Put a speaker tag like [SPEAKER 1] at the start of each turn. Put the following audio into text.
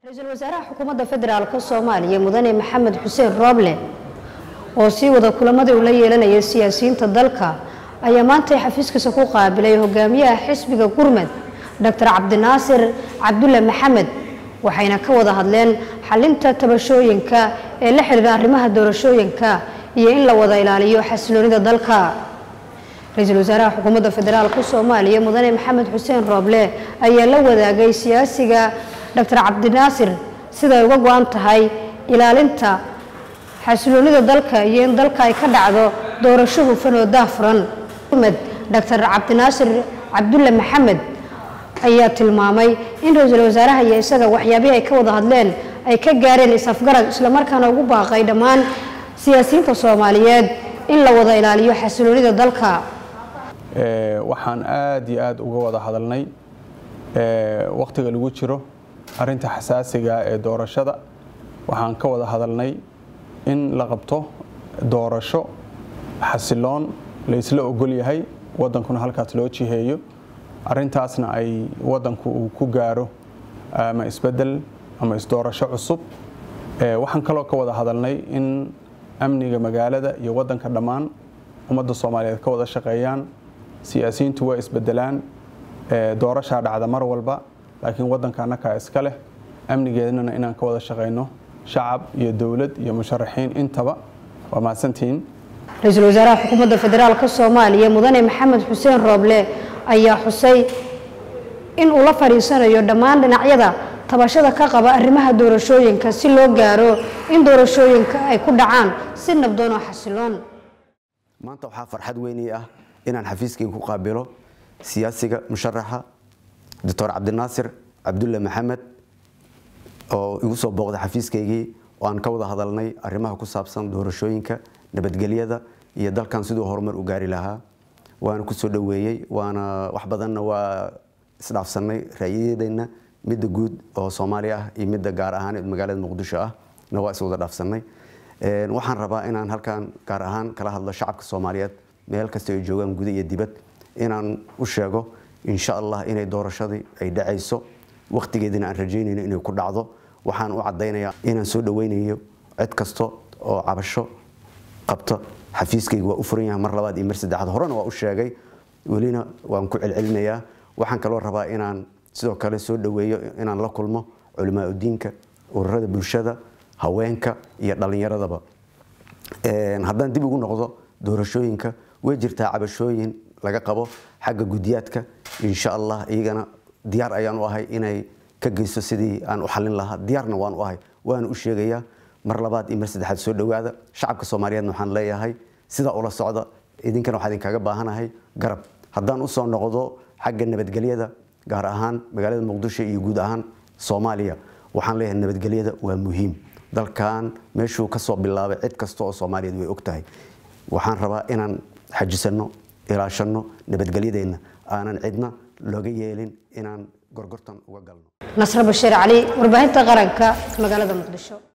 [SPEAKER 1] ra-iisul wasaaraha xukuumadda federaalk soomaaliya mudane maxamed xuseen rooble oo sii wada kulamadii uu la yeelanayay siyaasiyiinta dalka ayaa maantay xafiiskiisa ku qaabilay hogaamiyaha xisbiga gurmud doctor cabdinaasir cabdulle maxamed waxayna ka wada hadleen xalinta tabashooyinka ee la xidhiira arrimaha doorashooyinka iyo in la wada ilaaliyo xasiloonida dalka ra-iisul wasaaraha xukuumadda federaalk soomaaliya mudane maxamed xuseen rooble ayaa la wadaagay siyaasiga doctor cabdinaasir siday uga go-an tahay ilaalinta xasiloonida dalka iyo in dalka ay ka dhacdo doorasho hufan oo daafuran doctor cabdinaasir cabdulle maxamed ayaa tilmaamay in ra-iisul wasaaraha iyo isaga waxyaabihii ay ka wada hadleen ay ka gaareen is-afgarad islamarkaana ugu baaqay dhammaan siyaasiyiinta soomaaliyeed in la wada ilaaliyo xasiloonida dalka
[SPEAKER 2] waxaan aada iyo aada uga wada hadalnay wakhtiga lagu jiro arinta xasaasiga ee doorashada waxaan ka wada hadalnay in la qabto doorasho xasiloon laysla ogol yahay wadankuna halkaas loo jiheeyo arintaasna ay wadanku uu ku gaaro ama isbedel ama isdoorasho cusub waxaan kaloo ka wada hadalnay in amniga magaalada iyo wadanka dhammaan ummadda soomaaliyeed ka wada shaqeeyaan siyaasiyiintu waa isbedelaan doorashaa dhacda mar walba laakiin wadanka annakaa iska leh amnigeednana inaan ka wada shaqeyno shacab iyo dowlad iyo musharaxiin intaba waa mahadsantihiin
[SPEAKER 1] ra-iisul wasaaraha xukuumadda federaalk soomaaliya mudane maxamed xuseen rooble ayaa xusay in uu la fadhiisanayo dhammaan dhinacyada tabashada ka qaba arrimaha doorashooyinka si loo gaaro in doorashooyinka ay ku dhacaan si nabdoon oo xasiloon
[SPEAKER 3] maanta waxaa farxad weynii ah inaan xafiiskayga ku qaabilo siyaasiga musharaxa doctor cabdinaasir cabdulle maxamed oo igu soo booqday xafiiskaygii oo aan ka wada hadalnay arrimaha ku saabsan doorashooyinka nabadgelyada iyo dalkan siduu horumar u gaari lahaa waana ku soo dhoweeyey waana wax badanna waa isdhaafsanay ra'yadeenna midda guud oo soomaaliya ah iyo midda gaar ahaan magaalada muqdisho ah na waa iswada dhaafsanay waxaan rabaa inaan halkan gaar ahaan kala hadlo shacabka soomaaliyeed meel kasta ay joogaan guda iyo dibad inaan u sheego insha allah inay doorashadii ay dhacayso wakhtigeedina aan rajaynayno inay ku dhacdo waxaan u caddaynayaa inaan soo dhoweynayo cid kasta oo cabasho qabta xafiiskayga waa u furan yahay mar labaad iyo mar saddexaad horena waa u sheegay welina waan ku celcelinayaa waxaan kaloo rabaa inaan sidoo kale soo dhoweeyo inaan la kulmo culimaa udiinka ururada bulshada haweenka iyo dhallinyaradaba haddaan dib ugu noqdo doorashooyinka way jirtaa cabashooyin laga qabo xagga guddiyaadka insha allah iyagana diyaar ayaan u ahay inay ka geyso sidii aan u xallin lahaa diyaarna waan u ahay waana u sheegayaa mar labaad iyo mar saddexaad soo dhowaada shacabka soomaaliyeedna waxaan leeyahay sidaa ula socda idinkana waxaa idinkaga baahanahay garab haddaan usoo noqdo xagga nabadgelyada gaar ahaan magaalada muqdisho iyo guud ahaan soomaaliya waxaan leeyahay nabadgelyada waa muhiim dalkan meeshuu ka soo bilaabay cid kasta oo soomaaliyeed way og tahay waxaan rabaa inaan xajisanno ilaashanno nabadgelyadeenna aanan cidna looga yeelin inaan gorgortan uga galno
[SPEAKER 1] nasre bashiir cali warbaahinta qaranka magaalada muqdisho